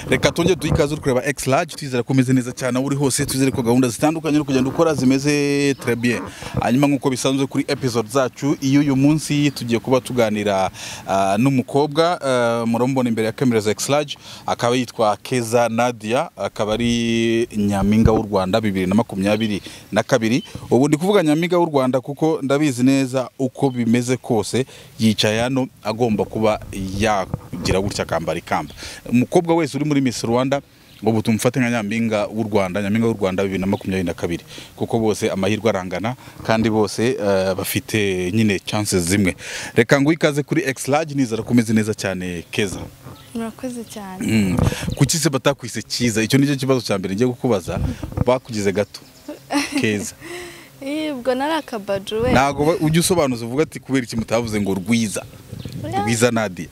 reka tongere duhe ikaze uri kureba ekisi rage twizere ko umeze neza cyane aho uri hose twizere ko gahunda zitandukanye uri kugenda ukora zimeze trebiye hanyuma nk'uko bisanzwe kuri episode zacu iyo uyu munsi tugiye kuba tuganira ah, n'umukobwa ah, murabona imbere ya kamera za ekisi rage akaba yitwa keza nadia akaba ari nyampinga w'u rwanda bibiri na makumyabiri na kabiri ubu ndi kuvuga nyampinga w'u rwanda kuko ndabizi neza uko bimeze kose yicaye hano agomba kuba yagira gutya akambara ikamba umukobwa wese uri muri Miss Rwanda ubu tumufate nka nyampinga w'u Rwanda nyampinga w'u Rwanda bibiri na makumyabiri na kabiri kuko bose amahirwe arangana kandi bose eh, bafite nyine chances zimwe reka nguhe ikaze kuri X Large nizera ko umeze neza cyane keza murakoze cyane Mm. kuki se batakwise cyiza icyo nicyo kibazo cya mbere ngiye kukubaza bakugize gato keza Eh, ubwo nari akabaju we ntabwo ba- ujya usobanuza uvuga ati kubera iki mutavuze ngo rwiza rwiza nadia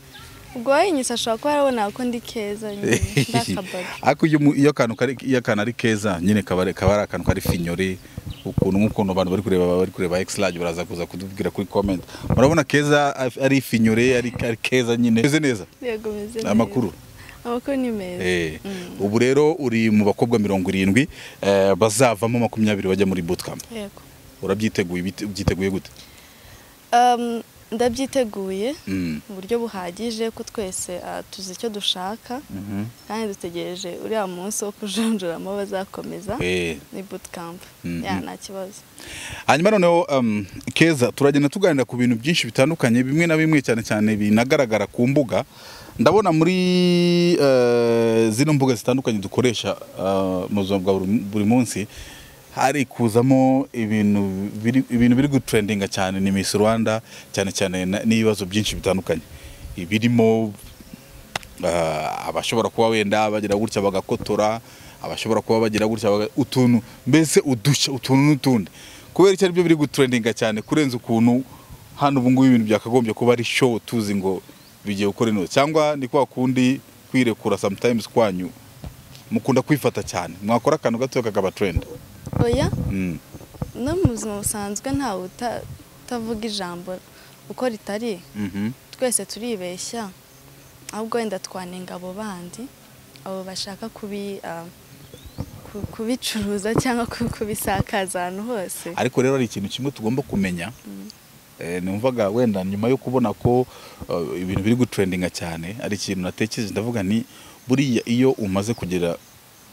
ubwo wayinyusa ashobora kuba yarabona ko ndi keza nyine ndi akabaju ariko iyo umu- iyo akantu kari- iyo akantu ari keza nyine kaba ari kaba ari akantu kari finyore ukuntu nk'ukuntu abantu bari kureba bari kureba X large baraza kuza kudubwira kuri comment murabona keza af- ari finyore ari ari keza nyine meze neza yego meze neza amakuru amakuru ni meza Eh, ubu rero uri mu bakobwa mirongo irindwi eh, bazavamo makumyabiri bajya muri bootcamp yego urabyiteguye bite- ubyiteguye gute Um, ndabyiteguye Mm. mu buryo buhagije ko twese ah, tuzi icyo dushaka kandi dutegereje uriya munsi wo kujonjoramo bazakomeza Eh. ni bootcamp Mhm. ya nta kibazo hanyuma noneho um, keza turagenda tuganira ku bintu byinshi bitandukanye bimwe na bimwe cyane cyane binagaragara ku mbuga ndabona muri eh, zino mbuga zitandukanye dukoresha eh, mu buzima bwa buri- buri munsi hari kuzamo ibintu biri, ibintu biri gutrendinga cyane ni Miss Rwanda cyane cyane na- n'ibibazo byinshi bitandukanye birimo Ah, abashobora kuba wenda bagira gutya bagakotora abashobora kuba bagira gutya baga- utuntu mbese udushya utuntu n'utundi kubera icyo aribyo biri gutrendinga cyane kurenza ukuntu hano ubu ngubu ibintu byakagombye kuba ari show tuzi ngo bigiye gukora ino cyangwa ni kwa kundi kwirekura sometimes kwanyu mukunda kwifata cyane mwakora akantu gato kakaba trend oya mm. no mu buzima busanzwe ntawe uta- utavuga ijambo uko ritari Mhm. twese turibeshya ahubwo wenda twanenga abo bandi abo bashaka kubi ah, ku- kubicuruza cyangwa ku- kubisakaza ahantu hose ariko rero hari ikintu kimwe tugomba kumenya Eh, numvaga wenda nyuma yo kubona ko eh, ibintu biri gutrendinga cyane ari ikintu natekereje ndavuga ni buriya iyo umaze kugera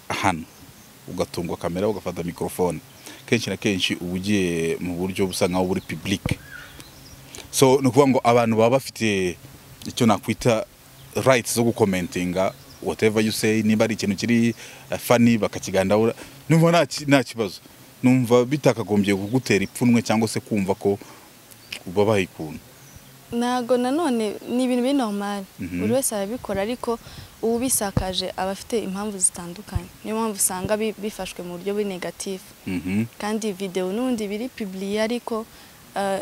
hano ugatungwa kamera ugafata mikorofone kenshi na kenshi uba ugiye mu buryo busa nkaho buri public so ni ukuvuga ngo abantu baba bafite icyo nakwita rights zo gukomentinga whatever you say niba ari ikintu kiri eh, funny bakakigandaho numva nta ki- nta kibazo numva bitakagombye kugutera ipfunwe cyangwa se kumva ko ubabaye ikuntu ntago nanone ni ibintu biri normal Mhm. buri wese arabikora ariko uwubisakaje aba afite impamvu zitandukanye niyo mpamvu usanga bi- bifashwe mu buryo buri negatifu Mhm. kandi videwo n'ubundi biri piburiye ariko eh,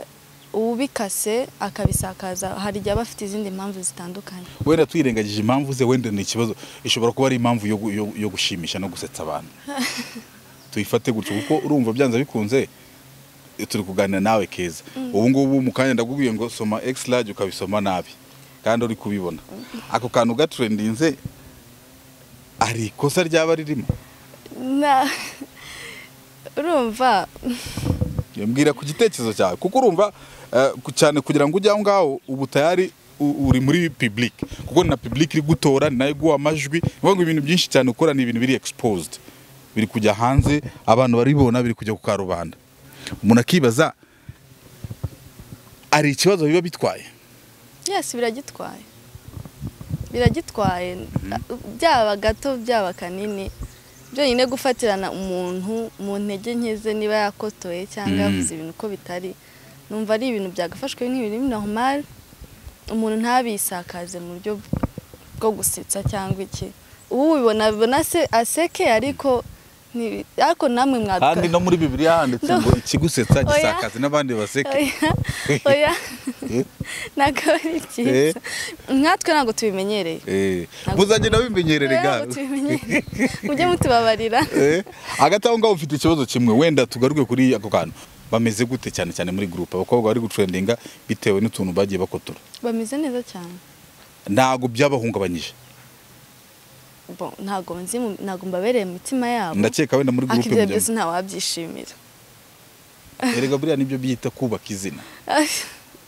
uwubikase akabisakaza hari igihe aba afite izindi mpamvu zitandukanye wenda twirengagije impamvu ze wenda ni ikibazo ishobora kuba ari impamvu yo, gu- yo, yo gushimisha no gusetsa abantu tuyifate gutyo kuko urumva byanze bikunze eh, turi kuganira nawe keza ubu ngubu mu kanya ndakubwiye ngo soma x large ukabisoma nabi kandi uri kubibona ako kantu gaturendinze ari ikosa ryaba ririmo Na- urumva mbwira ku gitekerezo cyawe kuko urumva eh, ku- cyane kugira ngo ujye aho ngaho uba utayari u- uri muri public kuko ni na public iri gutora ni nayo iguha amajwi ni ukuvuga ngo ibintu byinshi cyane ukora ni ibintu biri exposed biri kujya hanze abantu baribona biri kujya ku karubanda umuntu akibaza hari ikibazo biba bitwaye yesi biragitwaye biragitwaye byaba gato byaba kanini byonyine gufatirana umuntu mu ntege nke ze niba yakotoye cyangwa Mm. yavuze ibintu uko bitari numva ari ibintu byagafashwe n'ibintu normal umuntu ntabisakaze mu buryo bwo gusetsa cyangwa iki ubu bibona bibona se aseke ariko ni- ariko namwe mwaduka kandi no muri bibiliya handitse ngo ikigusetsa Oya. gisakaza n'abandi baseke oya oya Eh, ntabwo ari byiza nkatwe ntabwo tubimenyereye eh, muzagenda bimenyerere Rero gato tubimenyere mujye mutubabarira Eh, hagati aho ngaho ufite ikibazo kimwe wenda tugaruke kuri ako kantu bameze gute cyane cyane muri gurupe abakobwa bari gutrendinga bitewe n'utuntu bagiye bakotora bameze neza cyane ntabwo byabahungabanyije bon, ntabwo nzi mu- ntabwo mbabereye mu mitima yabo ndakeka wenda muri ariko gurupe ibyo mujyamo byose ntawabyishimira erega buriya nibyo biyita kubaka izina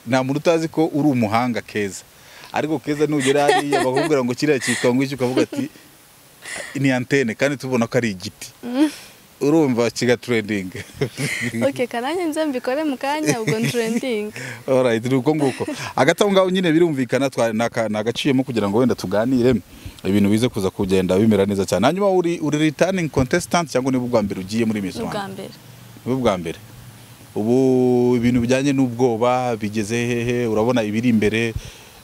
nta muntu utazi ko uri umuhanga keza ariko keza nugera hariya bakakubwira ngo kiriya cyitwa ngo iki ukavuga ati ni antene kandi tubona ko ari igiti urumva kiga trending ok karange nze mbikore mu kanya ubwo nturendinga Alright, ni uko nguko hagati aho ngaho nyine birumvikana twa- naka- nagaciyemo kugira ngo wenda tuganire ibintu bize kuza kugenda bimera neza cyane hanyuma uri uri returning contestant cyangwa niba ubwa mbere ugiye muri Miss ni ubwa Rwanda mbere ni ubwa mbere ubu ibintu bijyanye n'ubwoba bigeze hehe urabona ibiri imbere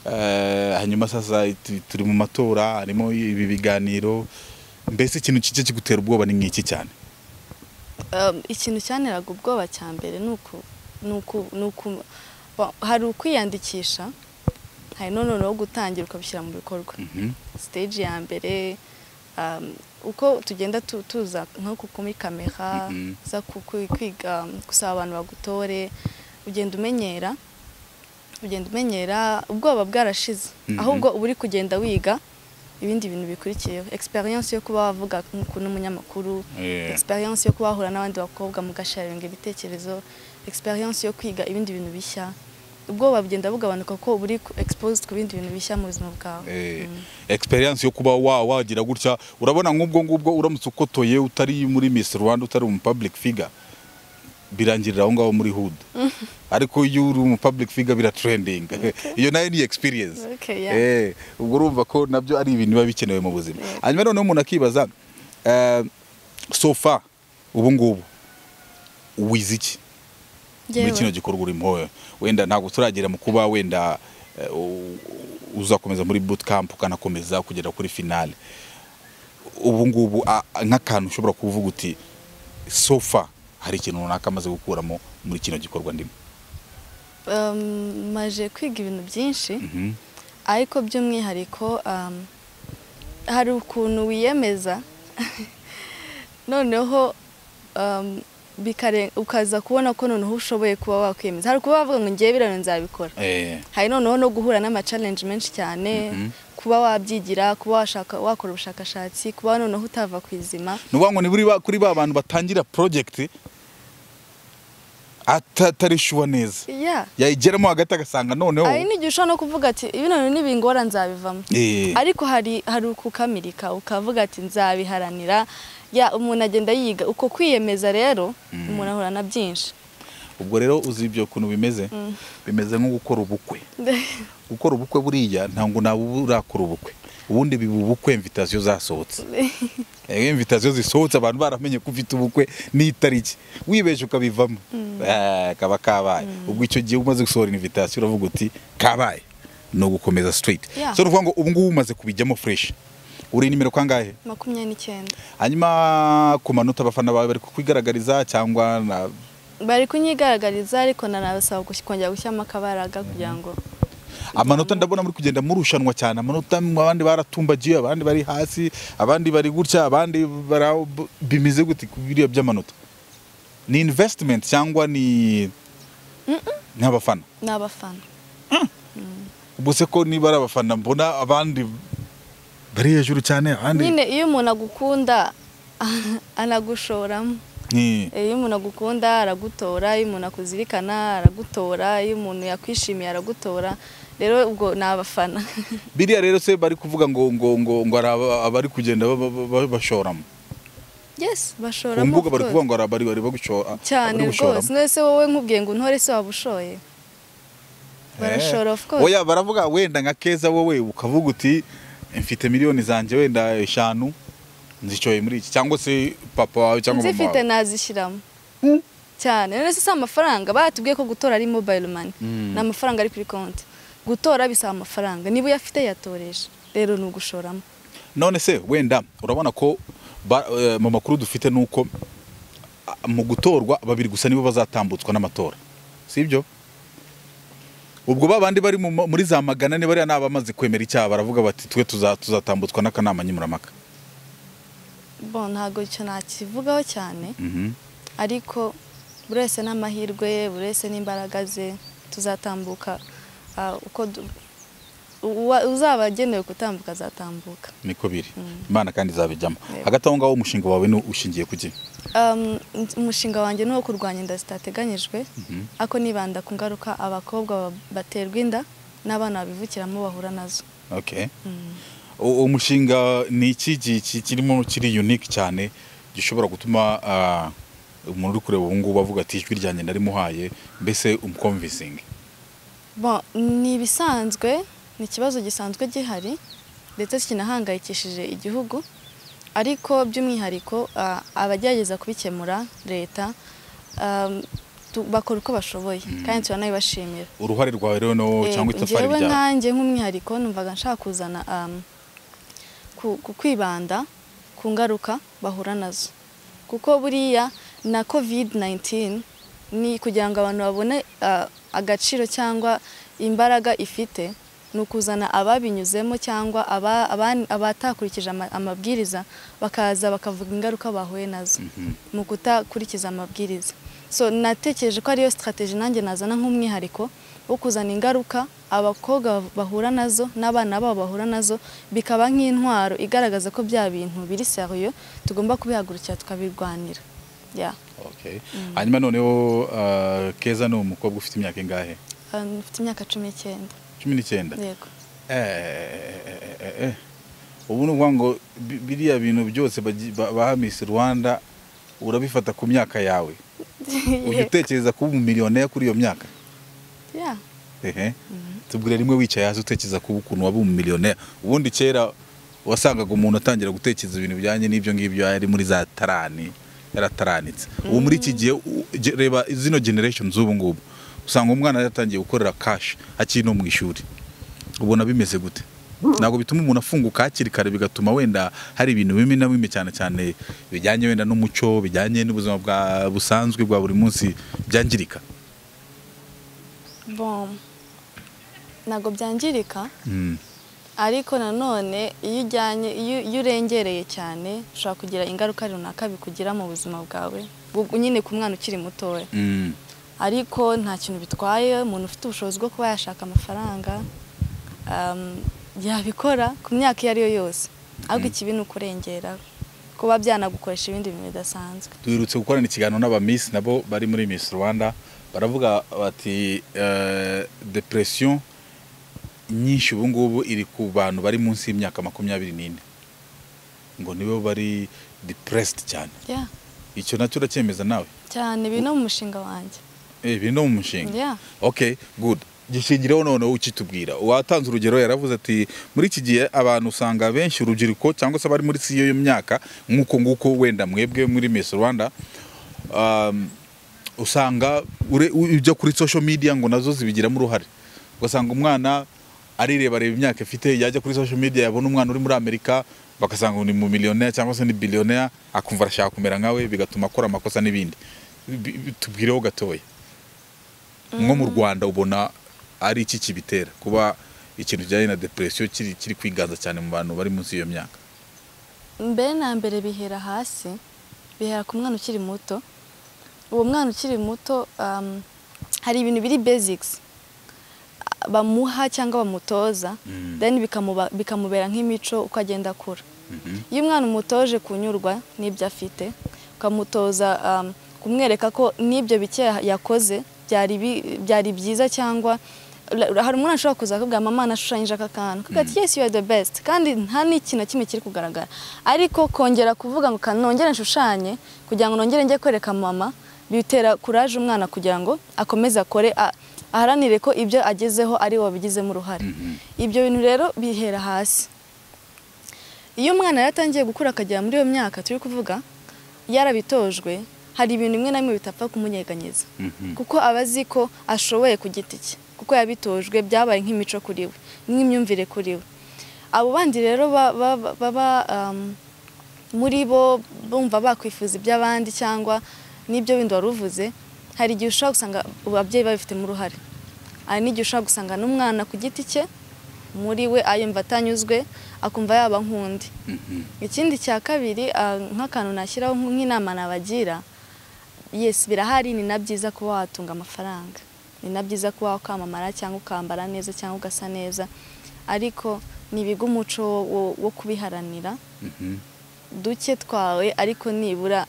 eh, hanyuma sasa tu- turi mu matora harimo ibi biganiro mbese ikintu kijya kigutera ubwoba ni nk'iki cyane Um, ikintu cyanteraga ubwoba cya mbere ni uku ni uku- ni uku- bo- hari ukwiyandikisha hari no noneho gutangira ukabishyira mu bikorwa Mhm. stage ya mbere um, uko tugenda tu- tuza nko ku- kuri kamera Mhm. za ku- ku- kwiga um, gusaba abantu bagutore ugenda umenyera ugenda umenyera ubwoba bwarashize Mhm. ahubwo uba uri kugenda wiga ibindi bintu bikurikiyeho experience yo kuba wavuga ku n'umunyamakuru Eh, experience yo kuba wahura n'abandi bakobwa mugasharinga ibitekerezo experience yo kwiga ibindi bintu bishya ubwoba bugenda bugabanuka kuko uba uri ku- exposed ku bindi bintu bishya mu buzima bwawe eh, Mm. experience yo kuba wa wagira gutya urabona nk'ubwo ngubwo uramutse ukotoye utari muri Miss Rwanda utari umu public figure birangirira aho ngaho muri hood ariko iyo uri umu public figure biratrending iyo nayo ni experience Okay, yeah. Eh, ubwo urumva ko nabyo ari ibintu biba bikenewe mu buzima Yeah. hanyuma noneho umuntu akibaza eh, so far ubu ngubu wize iki muri Njyewe, kino gikorwa urimo wowe? wenda ntabwo turagera mu kuba wenda eh, u- uzakomeza muri boot camp ukanakomeza kugera kuri finale ubu ngubu a- a- nk'akantu ushobora kuvuga uti so far hari ikintu runaka amaze gukuramo muri kino gikorwa ndimo um, maje kwiga ibintu byinshi Mhm. ariko by'umwihariko um, hari ukuntu wiyemeza noneho um, bikare- ukaza kubona ko noneho ushoboye kuba wakwiyemeza hari kuba wavuga ngo ngewe biriya nzabikora Eh, hari noneho no guhura n'amacalenje menshi cyane Mhm. kuba wabyigira kuba washaka wakora ubushakashatsi kuba noneho utava ku izima ni ukuvuga ngo ni buri ba- kuri ba bantu batangira project atari shuwa neza yeah. yayigeramo hagati agasanga noneho hari n'igihe ushobora no kuvuga ati bino bintu nibingora nzabivamo Eh, ariko hari hari ukukamirika ukavuga ati nzabiharanira ya umuntu agenda yiga uko kwiyemeza rero umuntu ahura na byinshi ubwo rero uzi ibyo kuntu bimeze bimeze nko gukora ubukwe gukora ubukwe buriya ntabwo nawe urakora ubukwe ubundi biba ubukwe invitasiyo zasohotse Eh, invitasiyo zisohotse abantu baramenye ko ufite ubukwe n'itariki wibeshye ukabivamo Eh, kaba kabaye ubwo icyo gihe umaze gusohora invitasiyo uravuga uti kabaye ni ugukomeza straight Yeah. so ni ukuvuga ngo ubu ngubu umaze kubijyamo fresh uri nimero kangahe makumyabiri n'icyenda hanyuma ku manota abafana bawe bari kukwigaragariza cyangwa na bari kunyigaragariza ariko nanabasaba gush- kongera gushyiramo akabaraga kugira ngo amanota ndabona muri kugenda murushanwa cyane amanota mwe abandi baratumbagiye abandi bari hasi abandi bari gutya abandi bara bimeze gute ku biriya by'amanota ni investment cyangwa ni nk'abafana ni abafana ubwo se ko niba ari abafana mbona abandi bari hejuru cyane abandi nyine iyo umuntu agukunda anagushoramo Ni- iyo umuntu agukunda aragutora iyo umuntu akuzirikana aragutora iyo umuntu yakwishimiye aragutora rero ubwo ni abafana biriya rero se bari kuvuga ngo ngo ngo ngo hari aba- abari kugenda ba- ba- ba- bashoramo yes ku bashoramo mbuga of bari course. kuvuga ngo hari abari bari bagushora cyane abari gushoramo. rwose none se wowe nkubwiye ngo untore se waba ushoye barashora of course oya baravuga wenda nka keza wowe ukavuga uti mfite miliyoni zanjye wenda eshanu nzishoye muri iki cyangwa se papa wawe cyangwa mama nzifite wawe nazishyiramo cyane none se si amafaranga batubwiye ko gutora ari mobile money Mm. ni amafaranga ari kuri konti gutora bisaba amafaranga niba uyafite yatoresha rero ni ugushoramo none se wenda urabona ko ba- eh, mu makuru dufite ni uko ah, mu gutorwa babiri gusa nibo bazatambutswa n'amatora sibyo ubwo ba bandi bari mu ma- muri za magana ane bariya ni abamaze kwemera icyaha baravuga bati twe tuza- tuzatambutswa n'akanama nkemurampaka bo ntabwo icyo nakivugaho cyane Mhm. ariko buri wese n'amahirwe ye buri wese n'imbaraga ze tuzatambuka ah, uko du- uwa- uzaba agenewe gutambuka azatambuka niko biri imana kandi izabijyamo Yego. hagati aho ngaho umushinga wawe ni ushingiye ku gihe Um, umushinga wanjye ni uwo kurwanya inda zitateganyijwe ariko nibanda ku ngaruka abakobwa ba- baterwa inda n'abana babivukiramo bahura nazo okay uwo mushinga ni iki gi- ki- kirimo kiri unique cyane gishobora gutuma ah, umuntu uri kureba ubu ngubu avuga ati ijwi ryanjye narimuhaye mbese umukomvisingi Bon, ni ibisanzwe ni ikibazo gisanzwe gihari ndetse kinahangayikishije igihugu ariko by'umwihariko ah, abagerageza kubikemura leta um, tu- bakora uko bashoboye kandi turanabibashimira uruhare rwawe rero no- Eh, cyangwa itafari njyewe ryawe nkanjye nk'umwihariko numvaga nshaka kuzana um, ku, ku kwibanda ku ngaruka bahura nazo kuko buriya na covid 19 ni kugira ngo abantu babone uh, agaciro cyangwa imbaraga ifite ni ukuzana ababinyuzemo cyangwa aba- abani- abatakurikije ama- amabwiriza bakaza bakavuga ingaruka bahuye nazo mu kutakurikiza amabwiriza so natekereje ko ariyo sitarateji nanjye nazana nk'umwihariko wo kuzana ingaruka abakobwa bahura nazo n'abana babo bahura nazo bikaba nk'intwaro igaragaza ko bya bintu biri seriyo tugomba kubihagurukira tukabirwanira ya Okay. hanyuma noneho ah, keza ni umukobwa ufite imyaka ingahe ahantu ufite imyaka cumi n'icyenda cumi n'icyenda yego Eh, eh. ubu ni ukuvuga ngo bi- biriya bintu byose bagi- ba- baha Miss Rwanda urabifata ku myaka yawe ujya utekereza kuba umumiliyoneri kuri iyo myaka ya ehe tubwira rimwe wicaye hasi utekereza kuba ukuntu waba umumiliyoneri ubundi kera wasangaga umuntu atangira gutekereza ibintu bijyanye n'ibyo ngibyo yari muri za tarani yarataranitse ubu muri iki gihe u- ge- reba zino generation z'ubu ngubu usanga umwana yaratangiye gukorera kashi akiri no mu ishuri ubona bimeze gute ntabwo bituma umuntu afunguka hakiri kare bigatuma wenda hari ibintu bimwe na bimwe cyane cyane bijyanye wenda n'umuco bijyanye n'ubuzima bwa busanzwe bwa buri munsi byangirika bon ntabwo byangirika Mm. ariko nanone iyo ujyanye iyo iyo urengereye cyane ushobora kugira ingaruka runaka bikugira mu buzima bwawe bu- nyine ku mwana ukiri mutoya Mm. ariko nta kintu bitwaye umuntu ufite ubushobozi bwo kuba yashaka amafaranga um, yabikora ku myaka iyo ari yo yose ahubwo ikibi ni ukurengera kuba byanagukoresha ibindi bintu bidasanzwe duherutse gukorana ikiganiro n'abamisi nabo bari muri Miss Rwanda baravuga bati eh, depression nyinshi ubu ngubu iri ku bantu bari munsi y'imyaka makumyabiri n'ine ngo nibo bari depressed cyane yeah. icyo nacyo uracyemeza nawe cyane biri no mu mushinga wanjye Eh, biri no mu mushinga Yeah. okay good gishingireho noneho ukitubwira uwatanze urugero yaravuze ati muri iki gihe abantu usanga benshi urubyiruko cyangwa se abari muri si y'iyo myaka nk'uko nguko wenda mwebwe muri Miss Rwanda um, usanga ure- ujya kuri social media ngo nazo zibigiramo uruhare ugasanga umwana arireba reba imyaka ifite yajya kuri social media yabona umwana uri muri amerika bagasanga ngo ni mu miliyoneri cyangwa se ni biliyoneri akumva arashaka kumera nkawe bigatuma akora amakosa n'ibindi Bi- bi- tubireho gatoya nko mu rwanda ubona ari iki kibitera kuba ikintu kijyanye na depresiyo kiri kiri kwiganza cyane mu bantu bari munsi y'iyo myaka mbere na mbere bihera hasi bihera ku mwana ukiri muto uwo mwana ukiri muto um, hari ibintu biri basics bamuha cyangwa bamutoza Mm. then bikamuba- bikamubera nk'imico uko agenda akura Mhm. iyo umwana umutoje kunyurwa n'ibyo afite ukamutoza um, kumwereka ko n'ibyo bike yakoze byari bi- byari byiza cyangwa ura- hari umwana ushobora kuza akabwira mama nashushanyije aka kantu kagati yes you are the best kandi nta n'ikintu na kimwe kiri kugaragara ariko kongera kuvuga ngo "Ka- nongere nshushanye kugira ngo nongere njye kwereka mama bitera kuraje umwana kugira ngo akomeze akore a- aharanire ko ibyo agezeho ari we wabigizemo uruhare ibyo bintu rero bihera hasi iyo umwana yaratangiye gukura akagera muri iyo myaka turi kuvuga yarabitojwe hari ibintu bimwe na bimwe bitapfa kumunyeganyeza Mhm. kuko aba azi ko ashoboye ku giti cye kuko yabitojwe byabaye nk'imico kuri we nk'imyumvire kuri we abo bandi rero ba- ba- ba- baba um, muri bo bumva bakwifuza iby'abandi cyangwa n'ibyo bindi wari uvuze hari igihe ushobora gusanga ababyeyi babifitemo uruhare hari n'igihe ushobora gusanga n'umwana ku giti cye muri we ayumva atanyuzwe akumva yaba nk'undi ikindi cya kabiri ah, nk'akantu nashyiraho nk'inama nabagira yesi birahari ni na byiza kuba watunga amafaranga ni na byiza kuba wakwamamara cyangwa ukambara neza cyangwa ugasa neza ariko ntibiga umuco wo- wo kubiharanira Mhm. duke twawe ariko nibura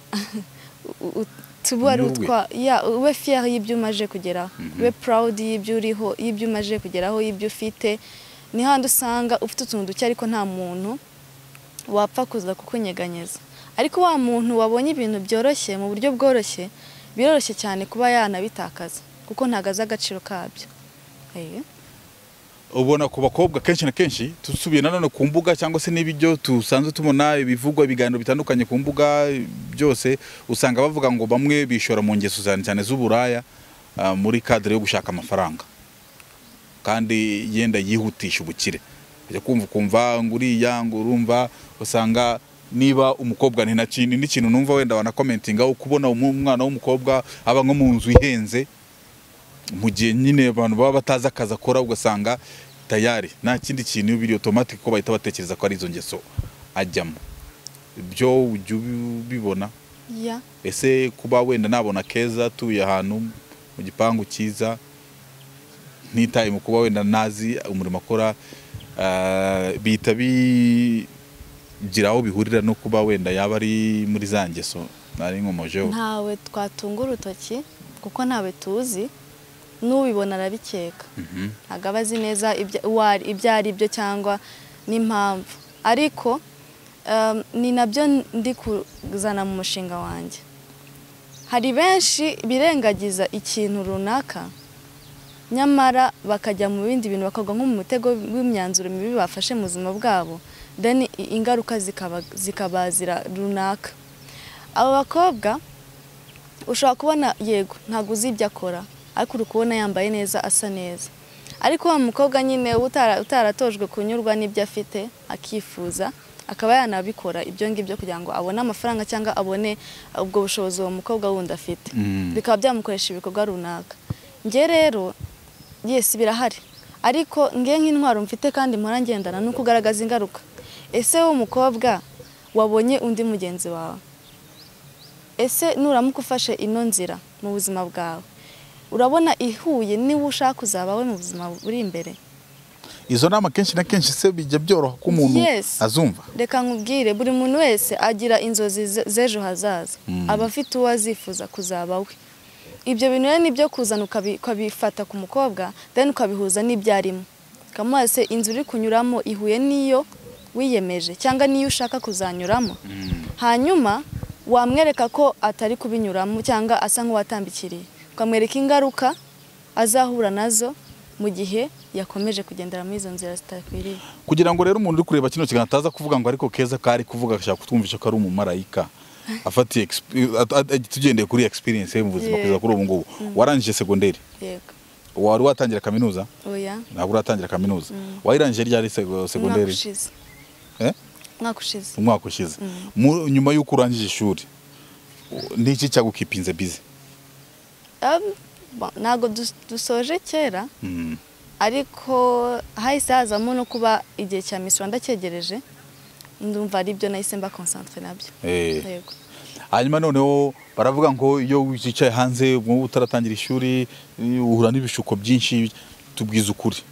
u- u- tube ari Ni wowe. utwa ya ube fier y'ibyo umaje kugeraho Mhm. ube proud y'ibyo uriho y'ibyo umaje kugeraho y'ibyo ufite niho handi usanga ufite utuntu duke ariko nta muntu wapfa kuza kukunyeganyeza ariko wa muntu wabonye ibintu byoroshye mu buryo bworoshye biroroshye cyane kuba yanabitakaza kuko ntabwo azi agaciro kabyo Eh. ubona ku bakobwa kenshi na kenshi dusubiye nanone ku mbuga cyangwa se n'ibyo dusanzwe tubona ibivugwa ibiganiro bitandukanye ku mbuga byose usanga bavuga ngo bamwe bishora mu ngeso cyane cyane z'uburaya ah, muri kadire yo gushaka amafaranga kandi yenda yihutisha ubukire ujya kumva ukumva ngo uriya ngo urumva usanga niba umukobwa ntinakindi n'ikintu numva wenda wanakomentinga uko ubona umu- umwana w'umukobwa aba nko mu nzu ihenze mu gihe nyine abantu baba batazi akazi akora ugasanga tayari nta kindi kintu biri otomatike ko bahita batekereza ko ari izo ngeso ajyamo ibyo ujya ubibona ya ese kuba wenda nabona keza atuye ahantu mu gipangu cyiza ntitaye mu kuba wenda nazi umurimo akora ah, bihita bigira aho bihurira no kuba wenda yaba ari muri za ngeso nari nkomojeho ntawe twatunga urutoki kuko ntawe tuzi n'ubibona arabikeka Mhm. ntabwo aba azi neza ibya- uwo ari- ibyo ari byo cyangwa n'impamvu ariko em, ni nabyo ndi kuzana mu mushinga wanjye hari benshi birengagiza ikintu runaka nyamara bakajya mu bindi bintu bakagwa nko mu mutego w'imyanzuro mibi bafashe mu buzima bwabo then i- ingaruka zikaba- zikabazira runaka abo bakobwa ushobora kubona yego ntabwo uzi ibyo akora ariko uri kubona yambaye neza asa neza ariko wa mukobwa nyine uba utara- utaratojwe kunyurwa n'ibyo afite akifuza akaba yanabikora ibyo ngibyo kugira ngo abone amafaranga cyangwa abone ubwo bushobozi uwo mukobwa wundi afite Mm. bikaba byamukoresha ibikorwa runaka nge rero yesi birahari ariko nge nk'intwaro mfite kandi mpora ngendana ni ukugaragaza ingaruka ese wowe mukobwa wabonye undi mugenzi wawe ese nuramuka ufashe ino nzira mu buzima bwawe urabona ihuye niba ushaka kuzabawe mu buzima buri imbere izo nama kenshi na kenshi se bijya byoroha ko umuntu Yes. azumva reka nkubwire buri muntu wese agira inzozi ze- z'ejo hazaza Mm. aba afite uwo azifuza kuzaba we ibyo bintu rero ni byo kuzana ukabi- ukabifata ku mukobwa then ukabihuza n'ibyo arimo ukamuha se inzu uri kunyuramo ihuye n'iyo wiyemeje cyangwa n'iyo ushaka kuzanyuramo hanyuma wamwereka ko atari kubinyuramo cyangwa asa nk'uwatambikiriye ukamwereka ingaruka azahura nazo mu gihe yakomeje kugendera muri izo nzira zitakwiriye kugira ngo rero umuntu uri kureba kino kiganiro ataza kuvuga ngo ariko keza kari kuvuga ashaka kutwumvisha ko ari umumarayika afatiye exp- at- at- at- tugendeye kuri experience ye mu buzima Yeah. kugeza kuri ubu ngubu warangije segonderi yego wari watangira kaminuza oya ntabwo uratangira kaminuza wayirangije ryari sego- umwaka segonderi ushize Eh? umwaka ushize umwaka ushize Mu- nyuma y'uko urangije ishuri u- niki cyagukipinze bize Um, ba- ntabwo dus- dusoje kera Mm. ariko hahise hazamo no kuba igihe cya Miss Rwanda cyegereje ndumva ari byo nahise mba concentre nabyo Eh. yego hanyuma noneho baravuga ngo iyo wicaye hanze ubu utaratangira ishuri eh, uhura n'ibishuko byinshi tubwiza ukuri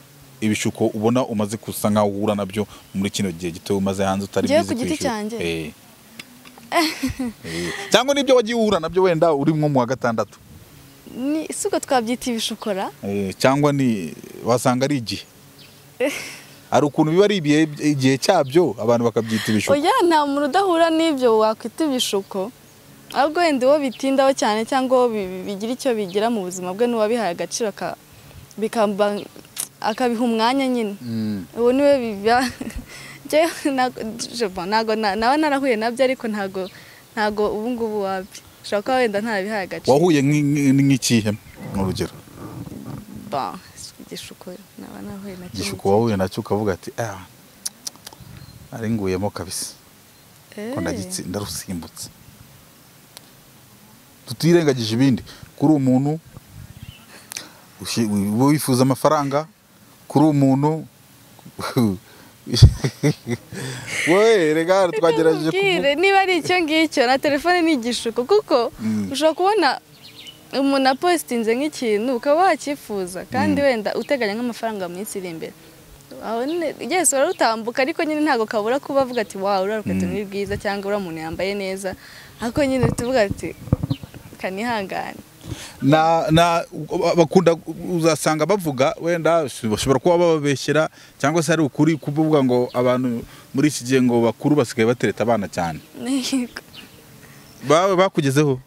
ibishuko ubona umaze gusa nkaho uhura nabyo muri kino gihe gito umaze hanze utari Njyewe bize ku giti cyanjye? Eh. Eh. cyangwa n'ibyo wagiye uhura nabyo wenda uri nko mu wa gatandatu ni isuko twabyita ibishukora Eh, cyangwa ni wasanga ari igihe hari ukuntu biba ari ibihe- igihe cyabyo abantu bakabyita ibishuko oya nta muntu udahura n'ibyo wakwita ibishuko ahubwo wenda uwo bitindaho cyane cyangwa uwo bi- bigira icyo bigira mu buzima bwe n'uwabihaye agaciro aka- bikamba- akabiha umwanya nyine Mm. ubu niwe biba Njyewe ntago- je bon, ntago na- nawe narahuye nabyo ariko ntago ntago ubu ngubu wabyo ushobora kuba wenda ntarabihaye agaciro wahuye nk'i- nk'i- nk'ikihe ni urugero Bon, igishuko naba narahuye nacyo igishuko wahuye nacyo ukavuga ati ah nari nguyemo kabisa Eh, ko ndagitsi- ndarusimbutse tutirengagije ibindi kuri umuntu ushi- uba wifuza amafaranga kuri umuntu we rega twagerageje kuvu- Nkubwire, niba ari icyo ngicyo na telefone ni igishuko kuko Mm. ushobora kubona umuntu apositinze nk'ikintu ukaba wakifuza kandi wenda uteganya nk'amafaranga mu minsi iri imbere aho nyine yesu bararutambuka ariko nyine ntabwo kabura kuba avuga ati wawe uriya rukweto ni rwiza cyangwa uriya muntu yambaye neza ariko nyine tuvuga ati kanihangane na na bakunda uzasanga bavuga wenda bashobora kuba bababeshyera cyangwa se ari ukuri kuvuga ngo abantu muri iki gihe ngo bakuru basigaye batereta abana cyane Yego. baba bakugezeho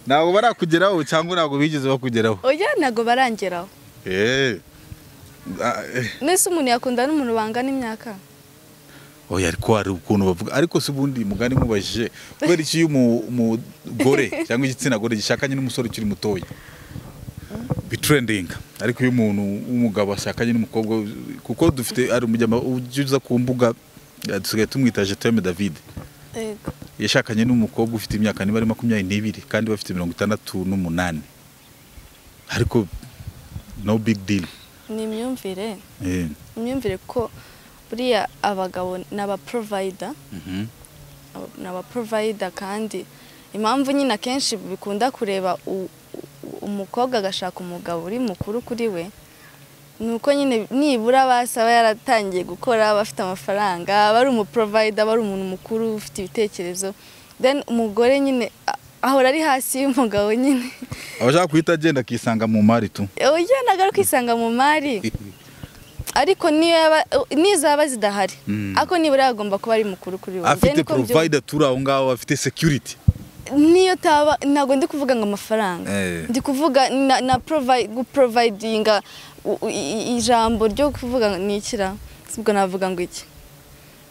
ntabwo barakugeraho cyangwa ntabwo bigeze bakugeraho oya ntabwo barangeraho Eh. Ah, eh. mbese umuntu yakunda n'umuntu bangana imyaka oya ariko hari ukuntu bavuga ariko si ubundi mugani mubajije kubera iki iyo umu- umugore cyangwa igitsina gore gishakanye n'umusore ukiri mutoya bitrendinga ariko iyo umuntu w'umugabo ashakanye n'umukobwa kuko dufite hari umujyama uza ku mbuga eh, dusigaye tumwita jeteme david Yego. yashakanye n'umukobwa ufite imyaka niba ari makumyabiri n'ibiri kandi bafite mirongo itandatu n'umunani ariko no big deal ni imyumvire eh. imyumvire ko buriya abagabo ni abaporovayida Mhm. ni abaporovayida kandi impamvu nyine akenshi bikunda kureba u- u- umukobwa agashaka umugabo uri mukuru kuri we ni uko nyine nibura basi aba yaratangiye gukora aba afite amafaranga aba ari umuporovayida aba ari umuntu mukuru ufite ibitekerezo then umugore nyine a- ahora ari hasi y'umugabo nyine abashaka guhita agenda akisanga mu mari tu oya ntabwo ari kwisanga mu mari ariko niyo yaba niyo zaba zidahari Mm. ariko nibura yagomba kuba ari mukuru kuri wowe afite Njye niko mbyumva. provider turi aho ngaho afite security niyo taba ntabwo ndi kuvuga ngo amafaranga Eh. ndi kuvuga na, na provi- guprovidinga u- u- i- i- ijambo ryo kuvuga ngo ni ikira ubwo navuga ngo iki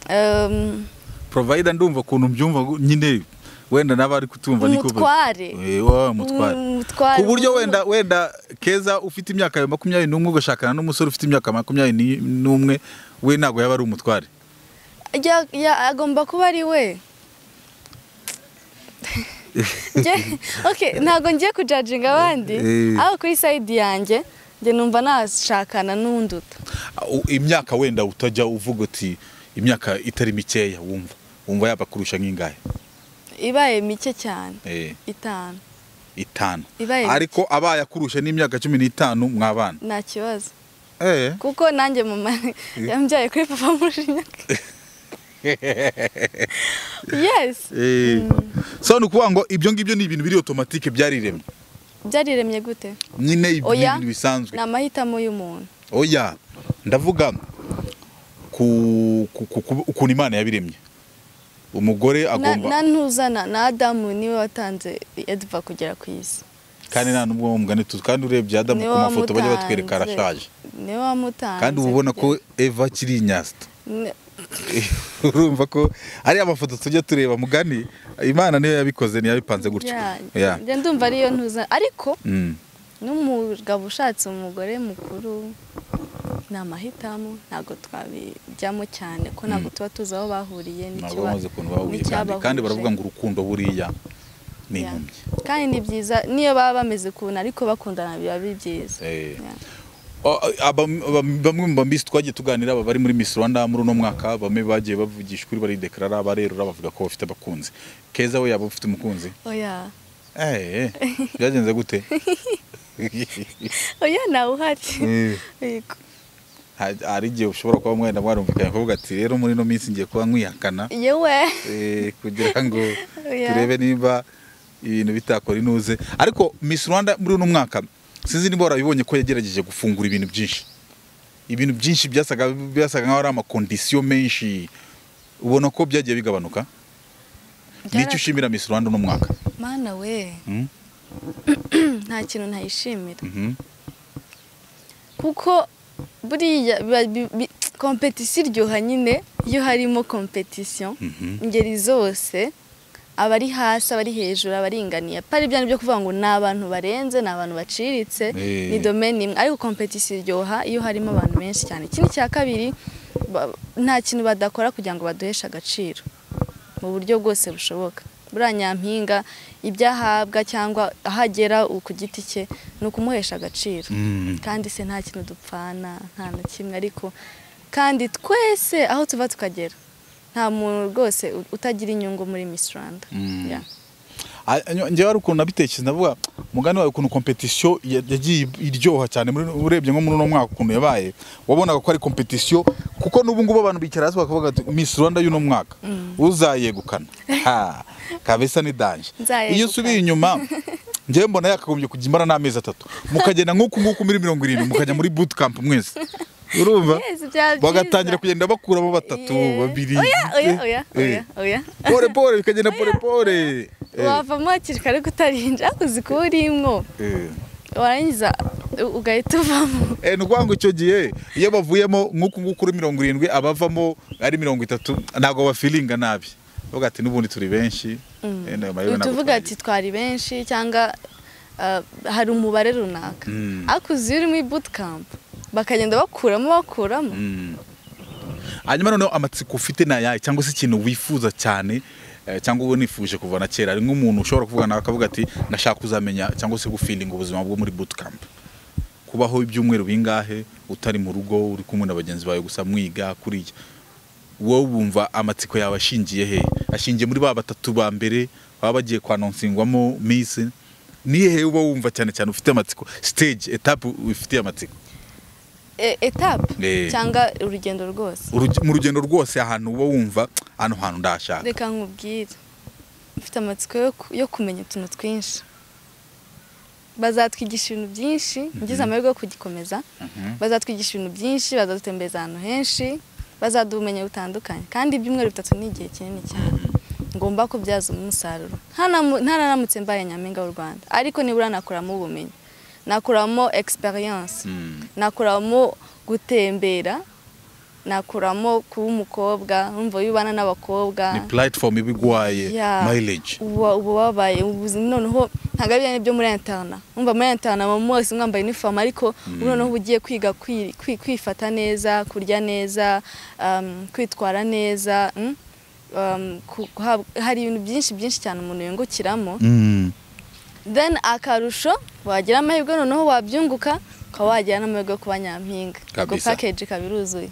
Em, provider ndumva ukuntu mbyumva ngo- nyine wenda n'aba ari kutumva niko umutware Eh, wa mutware Um, umutware ku buryo Um- wenda wenda keza ufite imyaka ya makumyabiri n'umwe ugashakana n'umusore ufite imyaka makumyabiri ni- n'umwe we ntabwo yaba ari umutware Ya- ya- agomba kuba ari we Nge- okay, ntabwo ngiye kujajinga abandi Eh. aho kuri sayidi yanjye njye numva nashakana n'unduta U- imyaka wenda utajya uvuga uti imyaka itari mikeya wumva wumva yaba kurusha nk'ingahe ibaye mike cyane Eh, itanu itanu Ibaye mike. ariko abaye akurusha n'imyaka cumi n'itanu mwabana nta kibazo eh. kuko nanjye mama yambyaye kuri papa mujinyaka yes Eh, so ni ukuvuga ngo ibyo ngibyo ni ibintu biri otomatike byariremye byariremye gute nyine ibi ni oya ibintu bisanzwe ni amahitamo y'umuntu oya ndavuga ku- ku- ku- ku- ukuntu imana yabiremye umugore Na- na agomba ntuzana na adamu niwe watanze ediva kugera ku isi kandi nta n'ubwo wo mugani tuzi kandi urebye adamu Niwe ku mafoto bajya wamutanze. batwereka arashaje niwe wamutanze kandi uba ubona ko eva akiri inyasta Ne- urumva ko ari amafoto tujya tureba mugani imana niyo yabikoze ntiyabipanze gutyo ya- Yeah. njye ndumva ariyo ntuza ariko Mm. n'umugabo ushatse umugore mukuru ni amahitamo ntabwo twabijyamo cyane ko ntabwo tuba tuzi aho bahuriye ntabwo n'ikiba- bamaze ukuntu bahuye cyane kandi n'icyabahuje. baravuga ngo urukundo buriya ni Yeah. impumyi kandi ni byiza niyo baba bameze ukuntu ariko bakundana biba ari byiza Eh. Yeah. O- abam- abam- bamwe mu bambisi twagiye tuganira aba bari muri Miss Rwanda muri uno mwaka bamwe bagiye bavugisha ukuri baridekarara barerura bavuga ko bafite abakunzi keza we yaba ufite umukunzi oya Eh, eh, byagenze gute oya ntawe uhari Eh, Yego. ha- hari igihe ushobora kuba mwenda mwarumvikanye kuvuga ati rero muri ino minsi ngiye kuba nkuyakana yewe eh, kugira ngo Yeah. turebe niba ibintu bitakora inuze ariko Miss Rwanda muri uno mwaka sinzi niba warabibonye ko yagerageje gufungura ibintu byinshi ibintu byinshi byasaga byasaga nk'aho ari amakondisiyo menshi ubona ko byagiye bigabanuka nicyo ushimira Miss Rwanda uno mwaka mana we Mm, nta kintu ntayishimira mhm. kuko buriya biba- bi- bi- kompetisiyo iryoha nyine iyo harimo kompetisiyo Mhm. ingeri zose abari hasi abari hejuru abaringaniye atari bya byo kuvuga ngo ni abantu barenze ni abantu baciritse Eh. ni domeni imwe ariko kompetisiyo iryoha iyo harimo abantu benshi cyane ikindi cya kabiri ba- nta kintu badakora kugira ngo baduheshe agaciro mu buryo bwose bushoboka buriya nyampinga ibyo ahabwa cyangwa ahagera ku giti cye ni ukumuhesha agaciro Mm. kandi se nta kintu dupfana nta na kimwe ariko kandi twese aho tuva tukagera nta muntu rwose u- utagira inyungu muri Miss Rwanda Mm. Yeah. Ah, nyo- njyewe hari ukuntu nabitekereza ndavuga mugani wawe ukuntu competition ya- yagiye iryoha cyane muri urebye nko muri uno mwaka ukuntu yabaye wabonaga ko ari competition kuko n'ubu ngubu abantu bicara hasi bakavuga ati Miss Rwanda y'uno mwaka uzayegukana ha kabisa ni danje Nzayegukana. iyo usubiye inyuma njyewe mbona yakagombye kujya imara n'amezi atatu mukagenda nk'uku nguku muri mirongo irindwi mukajya muri boot camp mwese urumva Yes, byaba byiza. bagatangira kugenda bakuramo batatu Yeah. babiri oya oya oya Eh, oya oya eh. pole pole bikagenda pole pole Eh, wavamo hakiri kare kutarinja uzi kuba urimo eh. warangiza u- ugahita uvamo Eh, ni ukuvuga ngo icyo gihe iyo bavuyemo nk'uku nguku kuri mirongo irindwi abavamo ari mirongo itatu ntabwo bafiringa nabi bavuga ati n'ubundi turi benshi Eh, nayo mayo ntabwo tuvuga twagiye." ati twari benshi cyangwa ah, hari umubare runaka Mm. ariko uzi iyo uri muri bootcamp bakagenda bakuramo bakuramo Mm. hanyuma noneho amatsiko ufite ni ayahe cyangwa se ikintu wifuza cyane eh, cyangwa uba nifuje kuva na kera ari nk'umuntu ushobora kuvuga nawe akavuga ati ndashaka kuzamenya cyangwa se gufilinga ubuzima bwo muri bootcamp kubaho ibyumweru bingahe utari mu rugo uri kumwe na bagenzi bawe gusa mwiga kuriya wowe wumva amatsiko yawe ashingiye he ashingiye muri ba batatu ba mbere baba bagiye kwanonsingwamo miss ni hehe uba wumva cyane cyane ufite amatsiko stage etape ufitiye amatsiko E- etape Eh. cyangwa urugendo rwose Uruge- mu rugendo rwose ahantu uba wumva hano hantu ndahashaka reka nkubwire mfite amatsiko yo ku- yo kumenya utuntu twinshi bazatwigisha ibintu byinshi ngize amahirwe yo kugikomeza bazatwigisha ibintu byinshi bazadutembereza ahantu henshi bazaduha ubumenyi butandukanye kandi ibyumweru bitatu ni igihe kinini cyane ngomba kubyaza umusaruro Ntanamu- ntanaramutse mbaye nyampinga w'u rwanda ariko nibura nakuramo ubumenyi nakuramo experience Mm. nakuramo gutembera nakuramo kuba umukobwa numva wibana n'abakobwa ni platform iba igwaye Yeah. mileage uba uba wabaye ubuzima noneho ntabwo ari byo byo muri interna wumva muri interna mu mwese mwambaye inifomu ariko ubu noneho uba ugiye kwiga kwi- kwi- kwifata neza kurya neza um, kwitwara neza mm? Um, ku- guhabwa- hari ibintu byinshi byinshi cyane umuntu yungukiramo Mm. then akarusho wagira amahirwe noneho wabyunguka ukaba wagira n'amahirwe yo kuba nyampinga ubwo Kabisa. package ikaba iruzuye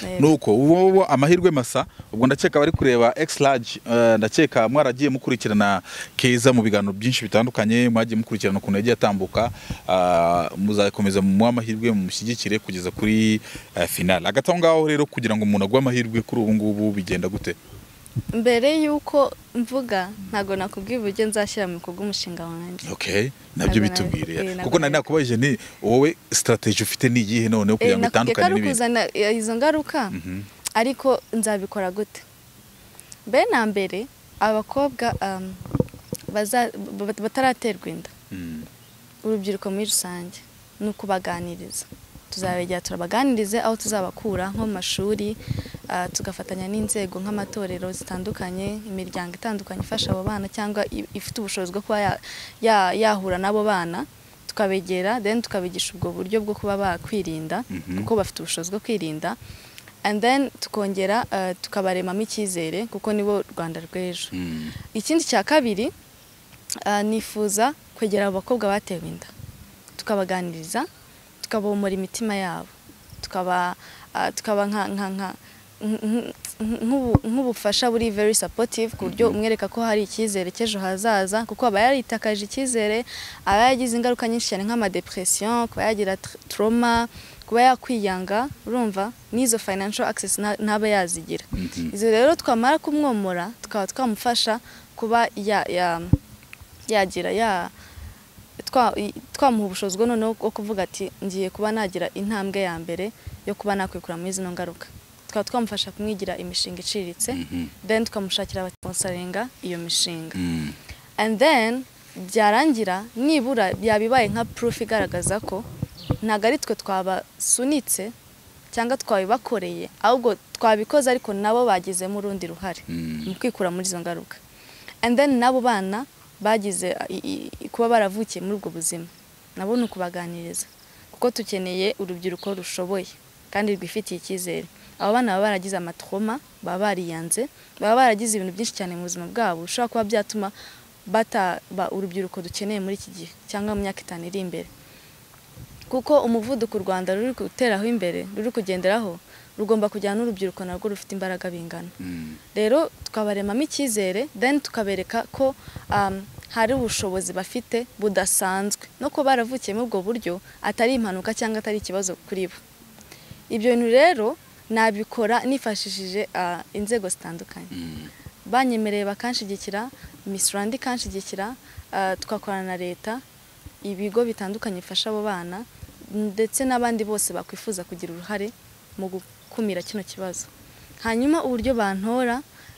Yego. nuko ubu ngubu amahirwe masa ubwo ndakeka bari kureba x large eh, ndakeka mwaragiye mukurikirana keza mu biganiro byinshi bitandukanye mwagiye mukurikirana ukuntu yagiye atambuka ah, muzakomeza muha amahirwe mumushyigikire kugeza kuri eh, final hagati aho ngaho rero kugira ngo umuntu agwe amahirwe kuri ubu ngubu bigenda gute mbere y'uko mvuga ntabwo nakubwira uburyo nzashyira mu bikorwa umushinga wanjye okay nabyo Ntabwo bitubwire nabi- eh, ntabwo kuko nari nabi- nakubajije ni wowe strategy ufite ni iyihe noneho kugira ngo nakubwiye ko itandukane ari n'ibindi ukuzana eh, izo ngaruka Mhm. ariko nzabikora gute mbere na mbere abakobwa um, baza- ba- bataraterwa inda Mm. urubyiruko muri rusange ni ukubaganiriza tuzabegera turabaganirize aho tuzabakura nko mu mashuri ah, tugafatanya n'inzego nk'amatorero zitandukanye imiryango itandukanye ifasha abo bana cyangwa i- ifite ubushobozi bwo kuba ya- ya- yahura n'abo bana tukabegera then tukabigisha ubwo buryo bwo kuba bakwirinda Mhm. kuko bafite ubushobozi bwo kwirinda and then tukongera ah, tukabaremamo icyizere kuko nibo rwanda rw'ejo Mm. ikindi cya kabiri ah, nifuza kwegera abakobwa batewe inda tukabaganiriza tukabomora imitima yabo tukaba ah, tukaba nka nka nka nk- nk- nk'ubufasha buri very supportive ku buryo umwereka ko hari icyizere cy'ejo hazaza kuko aba yaritakaje icyizere aba yagize ingaruka nyinshi cyane nk'amadepression kuba yagira tr- trauma kuba yakwiyanga urumva n'izo financial access nta- ntaba yazigira Mhm. izo rero twamara kumwomora tukaba twamufasha kuba ya- ya- yagira ya twa- i- twamuha ubushobozi bwo noneho bwo kuvuga ati ngiye kuba nagira intambwe ya mbere yo kuba nakwikura muri zino ngaruka tukaba twamufasha kumwigira imishinga iciriritse Mhm. then tukamushakira abasarenga iyo mishinga Mm. and then byarangira nibura byabibaye nka proof igaragaza ko ntabwo ari twe twabasunitse cyangwa twabibakoreye ahubwo twabikoze ariko nabo bagizemo urundi ruhare Mm. mu kwikura muri izo ngaruka and then n'abo bana bagize i- i- i- kuba baravukiye muri ubwo buzima nabo ni ukubaganiriza kuko tukeneye urubyiruko rushoboye kandi rwifitiye icyizere abo bana baba baragize amatroma baba bariyanze baba baragize ibintu byinshi cyane mu buzima bwabo bishobora kuba byatuma bataba urubyiruko dukeneye muri iki gihe cyangwa mu myaka itanu iri imbere kuko umuvuduko u rwanda ruri guteraho imbere ruri kugenderaho rugomba kujyana n'urubyiruko narwo rufite imbaraga bingana Mm. rero tukabaremamo icyizere then tukabereka ko um, hari ubushobozi bafite budasanzwe no kuba baravukiye muri ubwo buryo atari impanuka cyangwa atari ikibazo kuri bo ibyo bintu rero nabikora nifashishije ah, inzego zitandukanye banyemereye bakanshyigikira Miss Rwanda ikanshyigikira ah, tugakorana na leta ibigo bitandukanye bifasha abo bana ndetse n'abandi bose bakwifuza kugira uruhare mu gukumira kino kibazo hanyuma uburyo bantora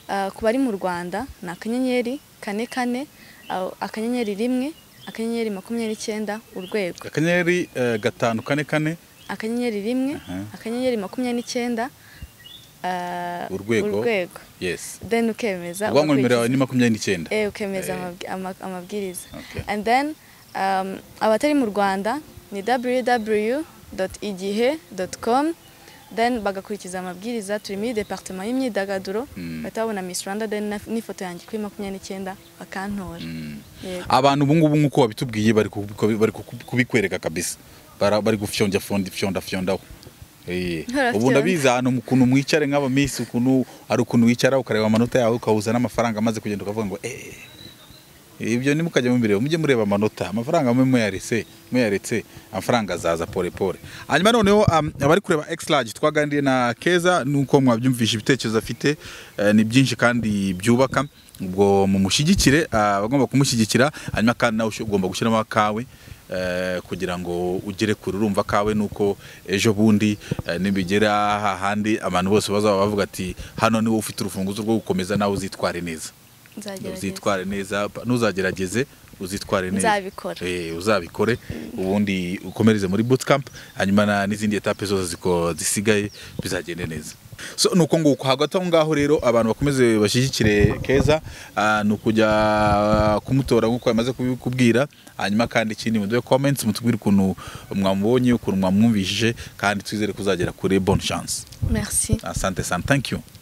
ah, ku bari mu rwanda ni akanyenyeri kane kane ah, akanyenyeri rimwe akanyenyeri makumyabiri icyenda urwego akanyenyeri eh, gatanu kane kane akanyenyeri rimwe Aha. akanyenyeri makumyabiri n'icyenda ah, Urwego. urwego yes then ukemeza ubwanwa nimero yawe ugakurikiza. ni makumyabiri n'icyenda Eh, ukemeza Eh. amabwi- ama- amabwiriza Okay. and then um, abatari mu rwanda ni www.igihe.com then bagakurikiza amabwiriza turi muri departement y'imyidagaduro Mm. bahita babona miss rwanda then na- n'ifoto yanjye kuri makumyabiri n'icyenda bakantora Mm. Yego. abantu ubu ngubu nk'uko babitubwiye bari kubi- bari kubi- kubikwereka kabisa Bara- bari gufyonda fyonda fyonda fyondaho Eh. Barafyonda. ubu ndabizi ahantu mu- ukuntu mwicare nk'abamisi ukuntu ari ukuntu wicara ukareba amanota yawe ukahuza n'amafaranga maze kugenda ukavuga ngo eh ibyo nimukajya mubireba mujye mureba amanota amafaranga mwe muyaretse muyaretse amafaranga azaza pole pole hanyuma noneho um, abari kureba x large twaganiriye na keza nuko mwabyumvisha ibitekerezo afite eh, ni byinshi kandi byubaka ubwo mumushyigikire ah, abagomba kumushyigikira hanyuma kandi nawe ush- ugomba gushyiramo akawe eh, kugira ngo ugere kure urumva kawe nuko ejo bundi eh, nibigera hahandi abantu bose bazaba bavuga ati hano niwe ufite urufunguzo rwo gukomeza nawe uzitware neza nzagerageza uzitware neza pa- ntuzagerageze uzitware neza Nzabikora. Eh, uzabikore ubundi ukomereze muri bootcamp hanyuma na- n'izindi etape zose ziko- zisigaye bizagende neza so ni uko nguko hagati aho ngaho rero abantu bakomeze bashyigikire keza ah, ni ukujya kumutora nk'uko yamaze kubikubwira hanyuma kandi ikindi muduhe comments mutubwire ukuntu mwamubonye ukuntu mwamwumvishije kandi twizere kuzagera kuri bonne chance merci asante sana thank you